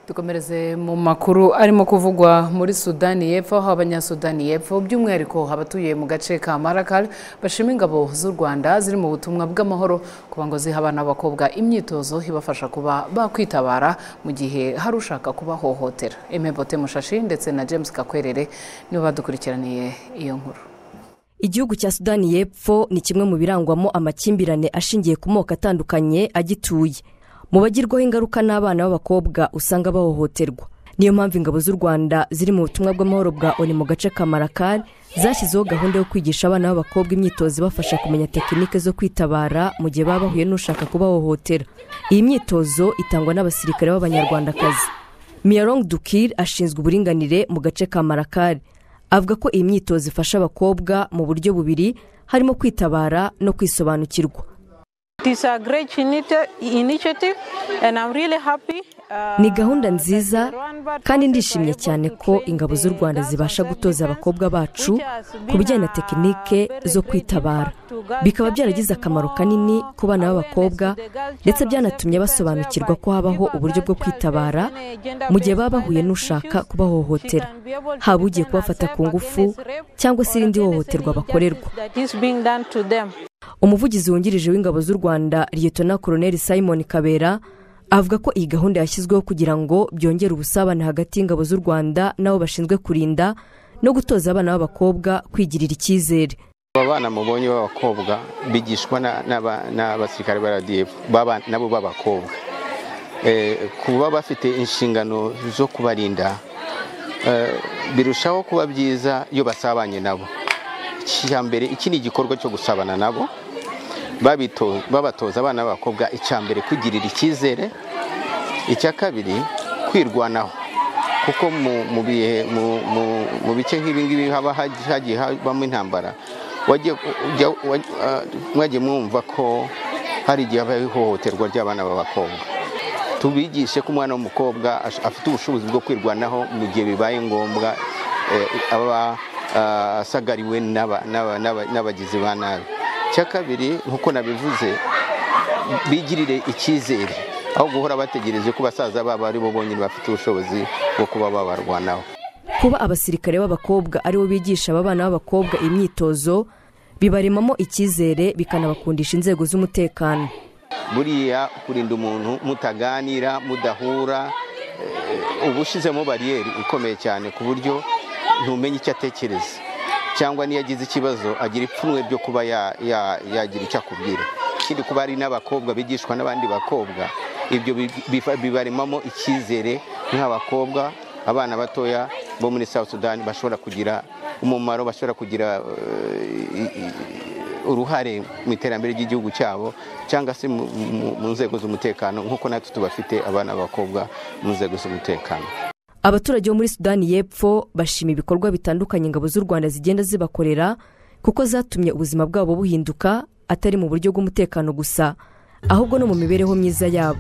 dukomereze mu makuru arimo kuvugwa muri sudani y'epfo aho abanyasudani y'epfo by'umwihariko abatuye mu gace ka marakari bashima ingabo z'u rwanda ziri mu butumwa bw'amahoro kuba ngo ziha abana b'abakobwa imyitozo ibafasha kuba bakwitabara mu gihe hari ushaka kubahohotera emebote mushashi ndetse na james kakwerere nibo badukurikiraniye iyo nkuru igihugu cya sudani y'epfo ni kimwe mu birangwamo amakimbirane ashingiye ku moko atandukanye agituye mu bagirwaho ingaruka n'abana b'abakobwa usanga bahohoterwa niyo mpamvu ingabo z'u rwanda ziri mu butumwa bw'amahoro bwa oni mu gace ka marakari zashyizeho gahunda yo kwigisha abana b'abakobwa imyitozo ibafasha kumenya tekinike zo kwitabara mu gihe baba bahuye n'ushaka kubahohotera iyi myitozo itangwa n'abasirikare b'abanyarwandakazi miyarong dukir ashinzwe uburinganire mu gace ka marakari avuga ko iyi myitozo ifasha abakobwa mu buryo bubiri harimo kwitabara no kwisobanukirwa ni gahunda nziza kandi ndishimye cyane ko ingabo z'u rwanda zibasha gutoza abakobwa bacu ku bijyanye na tekinike zo kwitabara bikaba byaragize akamaro kanini ku bana b'abakobwa ndetse byanatumye basobanukirwa ko habaho uburyo bwo kwitabara mu gihe baba bahuye n'ushaka kubahohotera haba ugiye kubafata ku ngufu cyangwa se irindi hohoterwa bakorerwa umuvugizi wungirije w'ingabo z'u rwanda liyetona koroneli simon kabera avuga ko iyi gahunda yashyizweho kugira ngo byongere ubusabane hagati y'ingabo z'u rwanda n'abo bashinzwe kurinda no gutoza abana b'abakobwa kwigirira icyizere aba bana mubonye b'abakobwa bigishwa n'abasirikare ba radiyepfo nabo b'abakobwa kuba bafite inshingano zo kubarinda birushaho kuba byiza iyo basabanye nabo mbere iki ni igikorwa cyo gusabana nabo babatoza abana b'abakobwa mbere kwigirira icyizere icya kabiri kwirwanaho kuko mu bice nk'ibingibi haba hagiye habamo intambara mwajye mwumva ko hari igihe habaho ihohoterwa ry'abana b'abakobwa tubigishe ko umwana w'umukobwa afite ubushobozi bwo kwirwanaho mu gihe bibaye ngombwa aba asagariwe n'abagizi ba nabi icya kabiri nk'uko nabivuze bigirire icyizere aho guhora bategereje ko basaza babo ari bo bonyine bafite ubushobozi bwo kuba babarwanaho kuba abasirikare b'abakobwa aribo bigisha aba bana b'abakobwa imyitozo bibaremamo icyizere bikanabakundisha inzego z'umutekano buriya kurinda umuntu mutaganira mudahura uba ushyizemo bariyeri ikomeye cyane ku buryo ntumenye icyo atekereza cyangwa niyo agize ikibazo agira ipfunwe ryo kuba yagira icyo akubwira ikindi kuba ari n'abakobwa bigishwa n'abandi bakobwa ibyo bibaremamo icyizere nk'abakobwa abana batoya bo muri South Sudan bashobora kugira umumaro bashobora kugira uruhare mu iterambere ry'igihugu cyabo cyangwa se mu nzego z'umutekano nk'uko natwe tubafite abana b'abakobwa mu nzego z'umutekano abaturage bo muri sudani y'epfo bashima ibikorwa bitandukanye ingabo z'u rwanda zigenda zibakorera kuko zatumye ubuzima bwabo buhinduka atari mu buryo bw'umutekano gusa ahubwo no mu mibereho myiza yabo